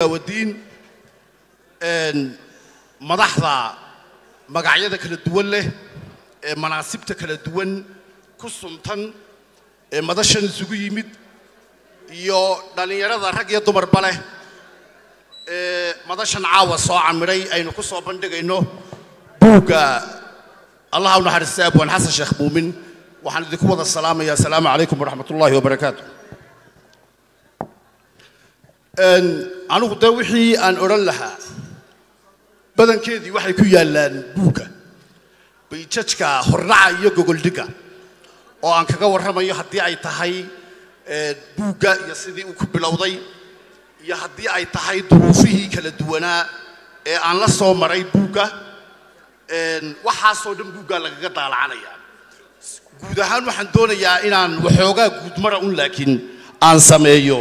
wadiin madaxda magacyada kala duwan leh ee manaasibta kala duwan ku suntan ee madashan isugu yimid iyo dhallinyarada rag iyo dumarba leh ee madashan caawa soo camiray aynu ku soo bandhigayno buugga allaha u naxariistay abwaan xasan sheekh muumin waxaan idinku wada salaamaya asalaamu calaykum waraxmat ullaahi wabarakaatu anigu dee wixii aan odhan lahaa badankeedii waxay ku yaallaan buugga bayjajka hordhaca iyo gogoldhigga oo aan kaga warramayo haddii ay tahay buugga iyo sidii uu ku bilowday iyo haddii ay tahay duruufihii kala duwanaa ee aan la soo maray buugga waxaasoo dhan buuggaa lagaga daalacanaya guud ahaan waxaan doonayaa inaan waxoogaa guudmara un laakiin aan sameeyo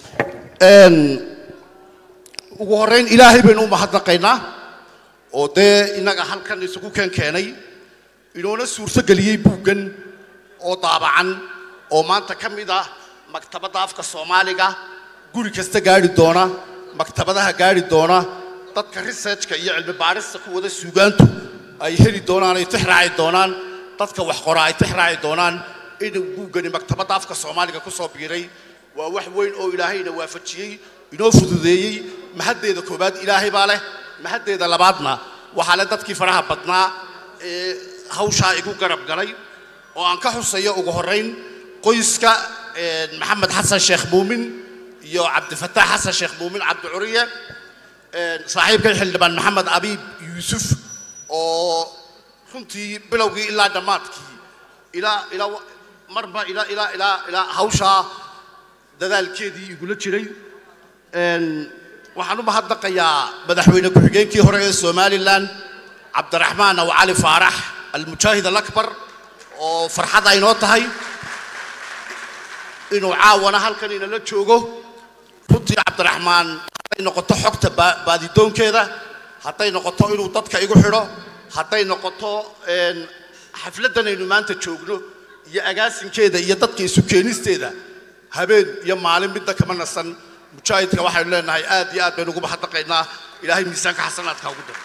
ugu horrayn ilaahay baynu u mahadnaqaynaa oo dee innaga halkan isugu keen keenay inoona suurto geliyey buuggan oo daabacan oo maanta ka mid ah maktabadda afka soomaaliga guri kasta gaadhi doona maktabadaha gaadhi doona dadka researchka iyo cilmi baarista ku wada suugaantu ay heli doonaan ay tixraaci doonaan dadka wax qora ay tixraaci doonaan inuu buuggani maktabadda afka soomaaliga ku soo biiray waa wax weyn oo ilaahayna waafajiyey inoo fududeeyey mahaddeeda koowaad ilaahay baa leh mahaddeeda labaadna waxaa le dadkii faraha badnaa ee hawshaa igu garab galay oo aan ka xusayo ugu horrayn qoyska maxamed xasan sheekh muumin iyo cabdifataax xasan sheekh muumin cabdicuriye saaxiibkay xildhibaan maxamed abiib yuusuf oo runtii bilowgii ilaa dhammaadkii ilaa ilaa marba ilaa ilaa ilaa ilaa hawshaa dadaalkeedii igula jiray waxaan u mahadnaqayaa madaxweyne ku-xigeenkii hore ee somalilan cabdiraxmaan aw cali faarax almujaahid alakbar oo farxad aynoo tahay inuu caawana halkan inala joogo runtii cabdiraxmaan hadday noqoto xogta baadidoonkeeda hadday noqoto inuu dadka igu xidho hadday noqoto xafladdan aynu maanta joogno iyo agaasinkeeda iyo dadka isu keenisteeda habeen iyo maalin midna kama nasan mujaahidka waxaynu leenahay aad iyo aad baynu ugu mahadnaqaynaa ilaahay miisaanka xasanaadka ugu daro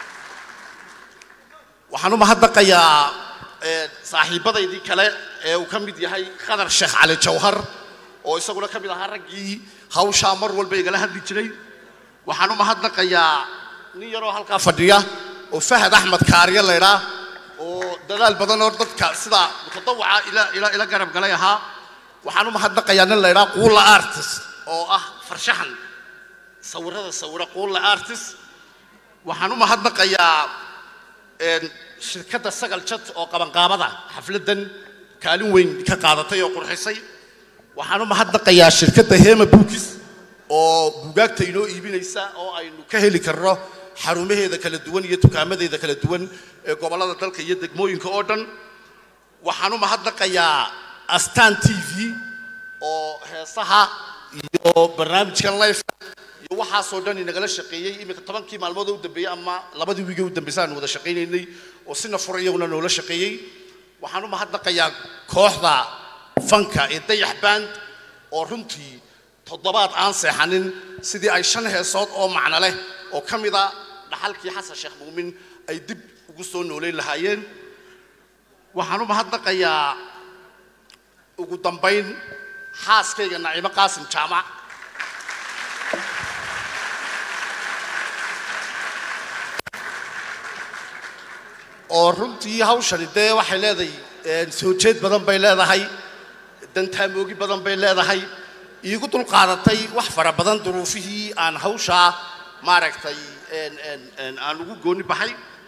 waxaan u mahadnaqayaa saaxiibadaydii kale ee uu ka mid yahay khadar sheekh cali jawhar oo isaguna ka mid ahaa raggii hawshaa mar walba igala hadli jiray waxaan u mahadnaqayaa nin yaroo halkaa fadhiya oo fahad axmed kaariye laydhaa oo dadaal badan oo dadka sida mutadawaca ila ila ila garab galay ahaa waxaan u mahadnaqayaa nin laydhaa quulla artist oo ah farshaxan sawirada sawira quulla artist waxaan u mahadnaqayaa shirkadda sagal jad oo qabanqaabada xafladdan kaalin weyn ka qaadatay oo qurxisay waxaan u mahadnaqayaa shirkadda hema bookis oo buugaagta inoo iibinaysa oo aynu ka heli karno xarumaheeda kala duwan iyo dukaamadeeda kala duwan ee gobollada dalka iyo degmooyinka oo dhan waxaan u mahadnaqayaa astan t v oo heesaha iyo barnaamijkan life iyo waxaasoo dhan inagala shaqeeyey iminka tobankii maalmood oo u dambeeyey ama labadii wiigee u dambeysay aanu wada shaqaynaynay oo sina fura iyaguna noola shaqeeyey waxaan u mahadnaqayaa kooxda fanka ee dayax band oo runtii toddobaad aan seexanin sidii ay shan heesood oo macno leh oo ka mida dhaxalkii xasan sheekh muumin ay dib ugu soo noolayn lahaayeen waxaan u mahadnaqayaa ugu dambayn xaaskayga naciimo qaasim jaamac oo runtii hawshani dee waxay leedahay soo jeed badan bay leedahay dantaamoogi badan bay leedahay iigu dulqaadatay wax fara badan duruufihii aan hawshaa maaragtay aan ugu gooni baxay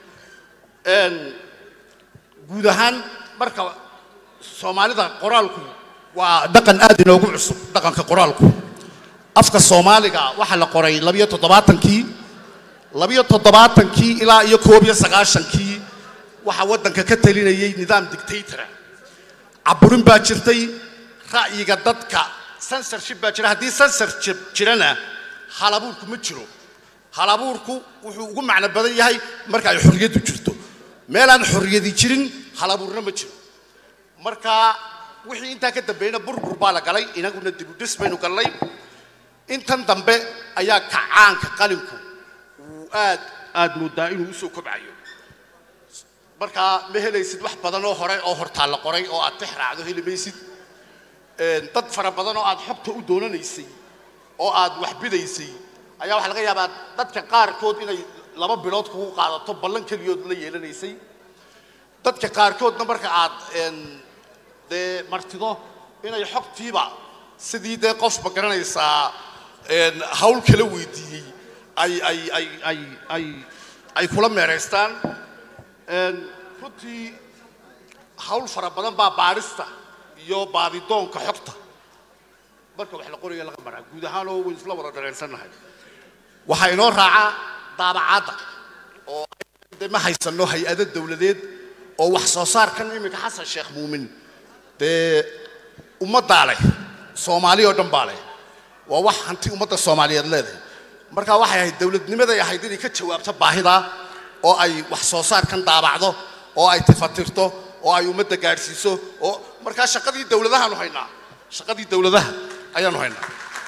guud ahaan marka soomaalida qoraalku waa dhaqan aad inoogu cusub dhaqanka qoraalku afka soomaaliga waxaa la qoray labiyo toddobaatankii labiyo toddobaatankii ilaa iyo koob iyo sagaashankii waxaa waddanka ka talinayay nidaam dictatora caburin baa jirtay ra'yiga dadka censorship baa jira haddii censorship jirana halabuurku ma jiro halabuurku wuxuu ugu macno badan yahay marka ay xorriyaddu jirto meelaan xorriyadi jirin halabuurna ma jiro marka wixii intaa ka dambeeyna burbur baa la galay inaguna dibudhis baynu gallay intan dambe ayaa kacaanka qalinku uu aad aad moodaa inuu usoo kobcayo markaa ma helaysid wax badan oo hore oo hortaa la qoray oo aad tix raacdo heli maysid dad fara badan oo aad xogta u doonanaysay oo aad wax bidaysay ayaa waxaa laga yaabaa dadka qaarkood inay laba bilood kugu qaadato ballan keliyood la yeelanaysay dadka qaarkoodna marka aad dee martido inay xogtiiba sidii dee qofba garanaysaa hawl kala weydiiyey ay ay ay ay ay ay kula meeraystaan runtii hawl fara badan baa baadhista iyo baadidoonka xogta marka wax la qoraya laga maraa guud ahaan oo waynu isla wada dareensannahay waxaa inoo raacaa daabacaadda oo de ma haysano hay-ado dawladeed oo wax soo saarkan iminka xasan sheekh muumin dee ummaddaa leh soomaali oo dhan baa leh waa wax hanti ummadda soomaaliyeed leedahay markaa waxay ahayd dawladnimaday ahayd inay ka jawaabto baahidaa oo ay wax soo saarkan daabacdo oo ay tifatirto oo ay ummadda gaadhsiiso oo markaa shaqadii dawladahaanu haynaa shaqadii dawladaha ayaanu haynaa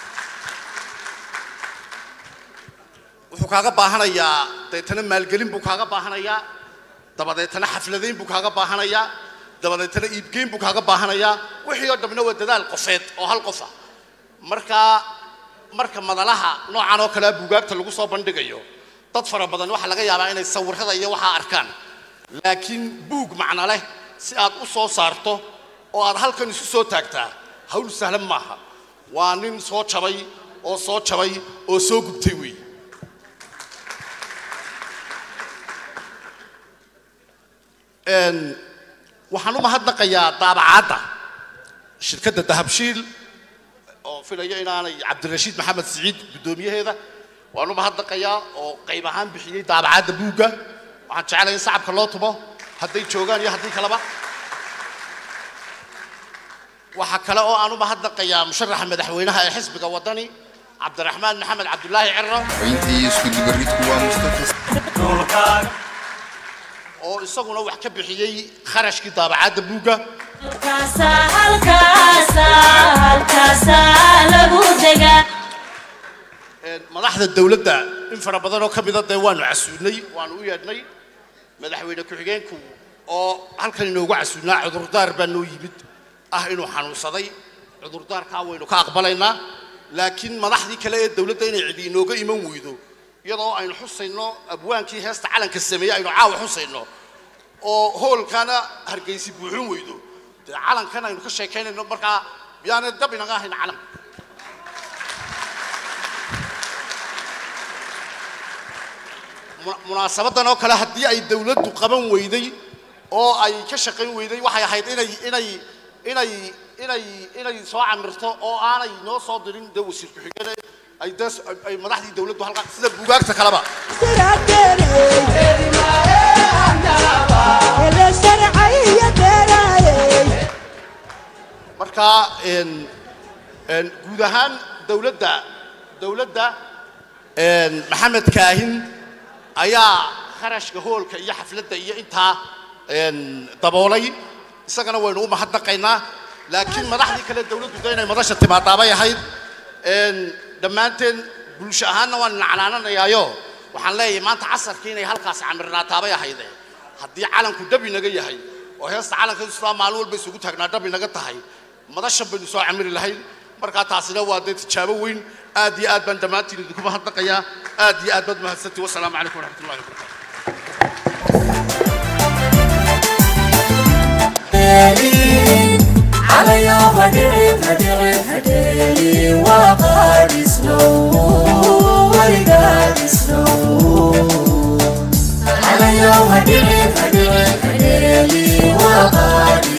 wuxuu kaaga baahanayaa deetana maalgelin buu kaaga baahanayaa dabadeetana xafladayn buu kaaga baahanayaa dabadeetana iibgeyn buu kaaga baahanayaa wixii oo dhamna waa dadaal qofeed oo hal qof ah markaa marka madalaha noocan oo kalea buugaagta lagu soo bandhigayo dad fara badan waxaa laga yaabaa inay sawirrada iyo waxaa arkaan laakiin buug macno leh si aad u soo saarto oo aad halkan isu soo taagtaa hawl sahlan maaha waa nin soo jabay oo soo jabay oo soo gubtay weeye waxaan u mahadnaqayaa daabacaadda shirkadda dahabshiil oo filaya inaanay cabdirashiid maxamed siciid guddoomiyaheeda waan u mahadnaqayaa oo qayb ahaan bixiyey daabacaadda buugga waxaan jeclaya in sacabka loo tumo hadday joogaan iyo haddii kaleba waxaa kale oo aan u mahadnaqayaa musharaxa madaxweynaha ee xisbiga waddani cabdiraxmaan maxamed cabdulaahi ciro intii isku dubaridku waa mustafa oo isaguna wax ka bixiyey kharashkii daabacaadda buugga halkaasa halkaasa halkaasa lagu degaa madaxda dawladda in fara badan oo ka mida dee waanu casuudnay waanu u yeedhnay madaxweyne ku-xigeenku oo halkan inoogu casuudnaa cudurdaar baa noo yimid ah inuu xanuunsaday cudurdaarkaa waynu ka aqbalaynaa laakiin madaxdii kale ee dawladda inay cidi inooga iman weydo iyadoo aynu xusayno abwaankii heesta calanka sameeyey aynu caawa xusayno oo hoolkana hargeysi buuxin weydo dee calankan aynu ka sheekaynayno markaa miyaanay dab inaga ahayn calanka munaasabadan oo kale haddii ay dawladdu qaban weyday oo ay ka shaqayn weyday waxay ahayd inay inay inay inay inay soo camirto oo aanay noo soo dirin dee wasiir ku-xigeen ay dee ay madaxdii dawladdu halkaa sida buugaagta kaleba marka guud ahaan dawladda dawladda maxamed kaahin ayaa kharashka hoolka iyo xafladda iyo intaa daboolay isagana waynu u mahadnaqaynaa laakiin madaxdii kale dawladdu de inay madasha timaadaabay ahayd dhammaanteen bulsho ahaanna waan nacnaananayaayo waxaan leeyahay maanta casarkii inay halkaas camirnaataabay ahayde haddii calanku dhab inaga yahay oo heesta calanka islaa maalin walba isugu taagnaa dhab inaga tahay madashan baynu soo camiri lahayn markaa taasina waa dee tijaabo weyn aad iyo aad baan dhammaantiin idinku mahadnaqayaa aad iyo aad baad mahadsantii wasalaamu calaykum waraxmat ullahi wabarakatu على يوم هدعي هدعي هدعي وقاد سلو ورقاد سلو على يوم هدعي